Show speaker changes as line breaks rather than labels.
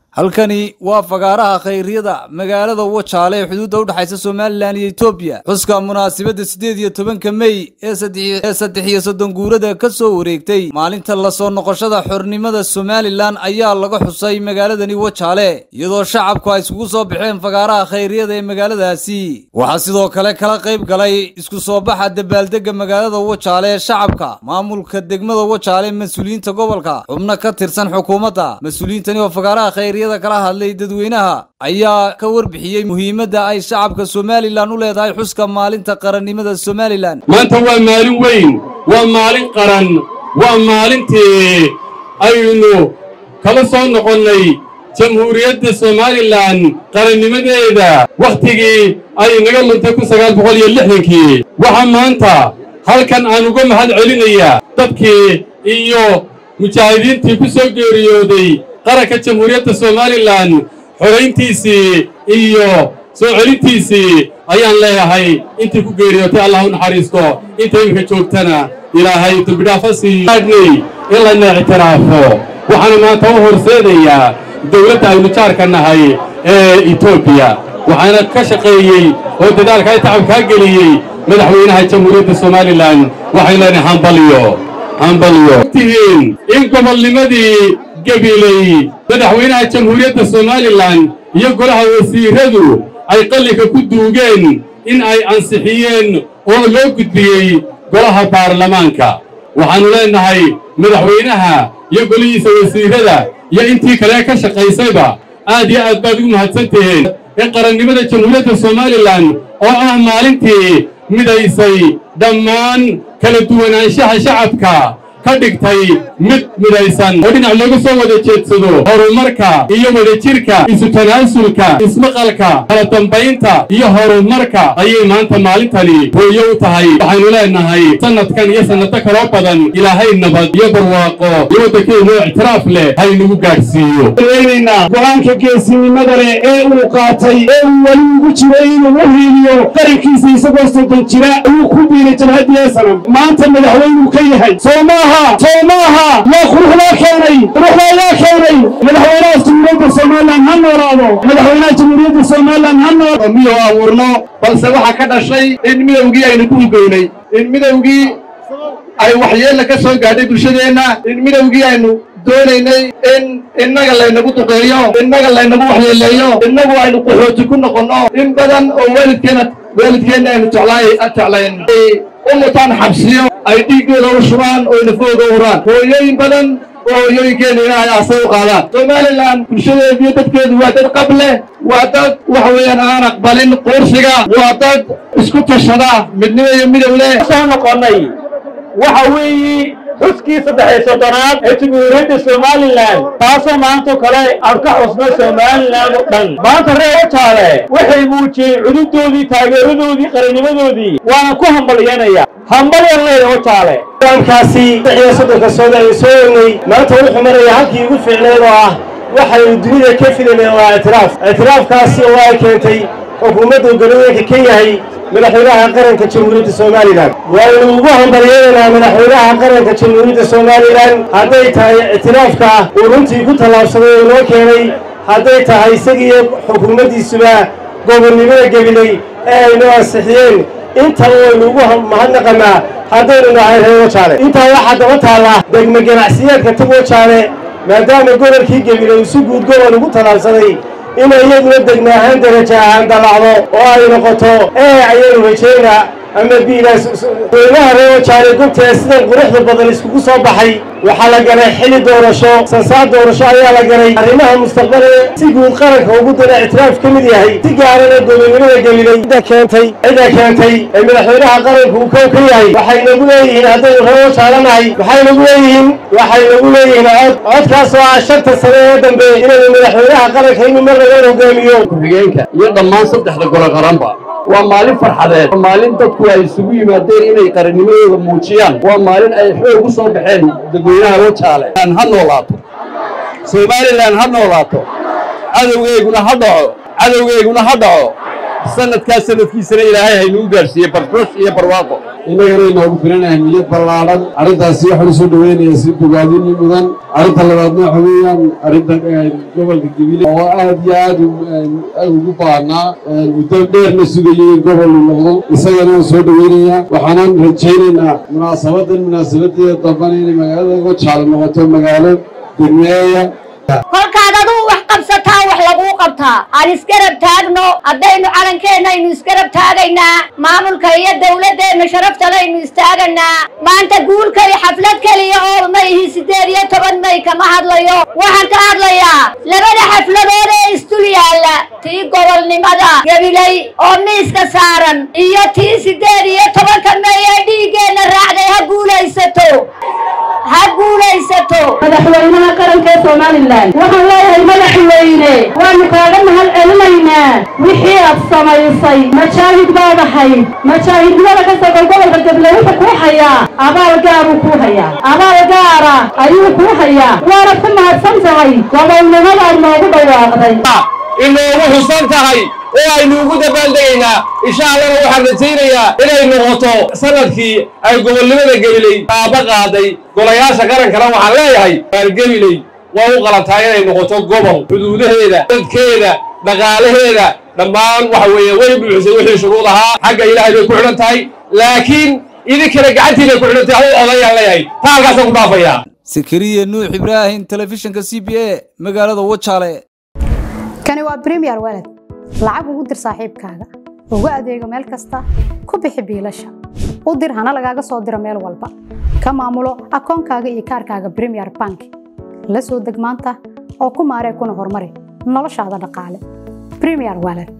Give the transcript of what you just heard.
halkani waa fagaaraha khayryada magaalada wajaale ee xuduudda u dhexaysa somalilan iyo etoobiya xuska munaasabadda siddeed iyo tobanka mey ee saddex iyo soddon guurada ka soo wareegtay maalinta lasoo noqoshada xornimada somalilan ayaa laga xusay magaaladani wajaale iyadoo shacabku ay iskugu soo baxeen fagaaraha khayryada ee magaaladaasi waxaa sidoo kale kala qayb galay isku soo baxa dabaaldega magaalada wajaale ee shacabka maamulka degmada wajaale mas-uuliyiinta gobolka xubno ka tirsan xukuumadda mas-uuliyiintani oo fagaaraha khayryada kala hadlay dadweynaha ayaa ka warbixiyey muhiimadda ay shacabka somalilan u leedahay xuska maalinta qarannimada somalilan
maanta waa maalin weyn waa maalin qaran waa maalintii aynu kala soo noqonnay jamhuuriyadda somalilan qarannimadeeda wakhtigii ay naga luntay kun sagaal boqol iyo lixdankii waxaa maanta halkan aan uga mahad celinayaa dadkii iyo mujaahidiintii ku soo geeriyooday qaranka jamhuuriyadda somalilan xorayntiisii iyo soo celintiisii ayaan leeyahay intii ku geeriyootay allah u naxariisto inta iminka joogtana ilaahay dembidhaafa siiyoadnay in layna ictiraafo waxaana maanta u horseedayaa dawladda aynu jaarka nahay ee etoobiya waxaana ka shaqeeyey oo dadaalka ay tacabkaa geliyey madaxweynaha jamhuuriyadda somalilan waxay leenahay hambalyo hambalyo tihiin in gobolnimadii gabiley madaxweynaha jamhuuriyadda somalilan iyo golaha wasiiradu ay qalliga ku duugeen in ay ansixiyeen oo loo gudbiyey golaha baarlamaanka waxaannu leennahay madaxweynaha iyo golihiisa wasiirada iyo intii kale ka shaqaysayba aad iyo aad baad ugu mahadsan tihiin ee qarannimada jamhuuriyadda somalilan oo ah maalintii midaysay dhammaan kala duwanaanshaha shacabka ka dhigtay mid midaysan oo dhinac looga soo wada jeedsado horumarka iyo wadajirka isu tanaasulka ismaqalka kala dambaynta iyo horumarka ayay maanta maalintani hooyo u tahay waxaynu leenahay sannadkan iyo sannado kaloo badan ilaahay nabad iyo barwaaqo iyo waddankeenu ictiraaf leh haynagu gaadhsiiyo
weynaynaa go-aanka geesinimada leh ee uu qaatay ee uu weli ugu jiro inuu u hiiliyo qarankiisa isagoo soddon jira ayuu ku biiray jabhadii esanam maanta madaxweynuu ka yahay soo maaha soo maaha yaa quruxdaa keenay quruxdaa yaa keenay madaxweynaha jamhuuriyadda somalilan ha noolaado madaxweynaha jamhuuriyadda somalilan ha noolaado
miyo abuurno balse waxaa ka dhashay in midowgii aynu ku hugoynay in midowgii ay waxyeella ka soo gaadhay bulshadeenna in midowgii aynu doonaynay in innaga laynagu duqeeyo innaga laynagu waxyeeleeyo innagu aynu qaxooti ku noqonno in badan oo waalidkeena waalidkeenna aynu jeclayn u mutaan xabsiyo ay dhiiggooda u shubaan oo nafooga uraan hooyooyin badan oo hooyooyinkeena ilaahay aasay u qaadaan somalilan bulshadeedu iyo dadkeedu waa dad qab leh waa dad waxa weeyaan aan aqbalin quursiga waa dad isku tashada midnimo iyo midow leh
soo noqonnay waxa weeye xuskii saddex-iyo soddonaad ee jamhuuriyadda somalilan taasoo maantao kale aan ka xusno somalilan oo dhan maanta reer wajaale waxay muujiyeen cududoodii taageeradoodii qarannimadoodii waana ku hambalyanaya hambalyan leeda wajaale kaasi saddex-iyo soddonka sooda ay soo egnay maanta wuxuu maraya halkii ugu fiicneed oo ah waxaynu dunida ka filaneen waa ictiraaf ictiraafkaasi oo ay keentay xukuumadda galooyinka ka yahay madaxweynaha qaranka jamhuuriyadda somalilan waynu ugu hambalyeedaynaa madaxweynaha qaranka jamhuuriyadda somalilan hadday tahay ictiraafka uu runtii ku tallaabsaday oo noo keenay hadday tahay isagiiyo xukuumaddiisuba gobonnimada gebiley ee aynu ansixiyeen intaba waynu ugu mahadnaqanaa haddaynu nahay reer wajaale intaa waxaa daba taalla degmo ganacsiyeedka tag wajaale maadaama gobolkii gebiley isu guud gobol ugu tallaabsaday inay iyaduna degma ahaan daraja ahaan dallacdo oo ay noqoto ee ayaynu rajaynaa ama biilaas weynaha reer wajaale gobtee sidan quruxda badan iskugu soo baxay waxaa la galay xili doorasho sansaar doorasho ayaa la galay arrimaha mustaqbale si guud qaranka ugu dana ictiraaf ka mid yahay si gaarana gobonnimada gelilay cidda keentay cidda keentay ee madaxweynaha qaranku uu kow ka yahay waxay nagu leeyihiin haddaynu reer wajaale nahay waxay nagu leeyihiin waxay nagu leeyihiin cod codkaas oo ah shanta sane ee dambe inaynu madaxweynaha qaranka inuu mar laga hogaamiyo
ku-xigeenka iyo dhammaan saddexda golo qaranba waa maalin farxadeed waa maalin dadku ay isugu yimaadeen inay qarannimadooda muujiyaan waa maalin ay xoog u soo baxeen dadweynaha wajaale ha noolaato somalilan ha noolaato cadowgeyguna ha dhaco cadowgeyguna ha dhaco
sanadkaas sanadkiisana ilaahay haynuu gaarsiiye barfoosh iyo barwaaqo
innagana inoogu filan ahmiyad ballaadhan arrintaasi waxaan usoo dhoweynayaa si bogaadini mudan arrinta labaadna waxa weeyaan arrinta gobolka gebile oo aad iyo aad ugu baahnaa muddo dheerna sugayay in gobol uu noqdo isagana waan soo dhoweynayaa waxaanan rajaynaynaa munaasabadan munaasabadeeda dambana inay magaalada wajaale noqoto magaalo degmeeya
kolkaad aduu wax qabsataa wax laguu qabtaa aan isgarab taagno haddaynu calankeenna aynu isgarab taagaynaa maamulka iyo dawladdeenna sharaftadaynu istaaganaa maanta guulka iyo xaflad keliya oo ma ihi siddeed iyo toban may kama hadlayo waxaan ka hadlayaa labada xafladood ee isdul yaalla tii gobolnimada gabilay oo miiska saaran iyo tii siddeed iyo tobanka may ee dhiiggeenna raacday ha guulaysato ha guulaysato
madaxweynaha qaranka ee somalilan waxaan leeyahay madaxweyne waanu kaaga mahad celinaynaa wixii aad samaysay majaahid baad ahayd majaahidnimada ka soqon gobolka gabiley wuxuu kuu hayaa abaal gaaruu kuu hayaa abaal gaara ayuu kuu hayaa waanad ku mahadsan tahay gobolnimadaad noogu dhawaaqday
inoogu xusan tahay oo aynu ugu dabaaldegaynaa insha allana waxaan rajaynayaa inay noqoto sanadkii ay gobolnimada gebiley taaba qaaday golayaasha qarankana waxaan leeyahay gebiley waa u qalantaa inay noqoto gobol xuduudaheeda dadkeeda dhaqaalaheeda dhammaan waxa weeye way buuxisay wixii shuruud ahaa xagga ilaahay bay ku xidhan tahay laakiin idinkana gacantiinay ku xidhan tahay hau odayaan leeyahay taa halkaasaan ku dhaafayaa
sakariya nuux ibraahim telefishinka c b a magaalada wajaale
kani waa bremiyer walad lacag ugu dir saaxiibkaaga ugu adeego meel kasta ku bixi biilasha u dir hana lagaaga soo diro meel walba ka maamulo akoonkaaga iyo kaarkaaga bremiyer bank la soo deg maanta oo ku maaree kuna horumari noloshaada dhaqaale bremiyer walad